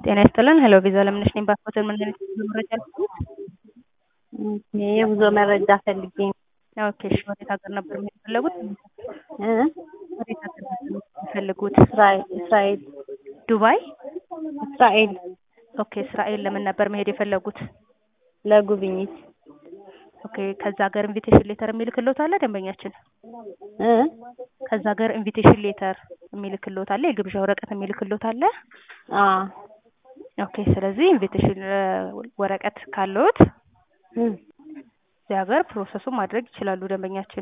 ጤና ይስጥልን ሄሎ ቪዛ ለምነሽ ነኝ ፓስፖርትን ምን አይነት የጉዞ መረጃ ልትሰጡት? የጉዞ መረጃ ፈልጌ ነው። ኦኬ እሺ ወዴት ሀገር ነበር መሄድ የፈለጉት? እ? ወዴት ሀገር ነበር መሄድ የፈለጉት? እስራኤል እስራኤል ዱባይ? እስራኤል ኦኬ እስራኤል ለምን ነበር መሄድ የፈለጉት? ለጉብኝት ኦኬ ከዛ ሀገር ኢንቪቴሽን ሌተር የሚልክልዎት አለ ደንበኛችን? እ? ከዛ ሀገር ኢንቪቴሽን ሌተር የሚልክልዎት አለ? የግብዣ ወረቀት የሚልክልዎት አለ? አ ኦኬ ስለዚህ ኢንቪቴሽን ወረቀት ካለዎት እ እዚህ ሀገር ፕሮሰሱን ማድረግ ይችላሉ ደንበኛችን።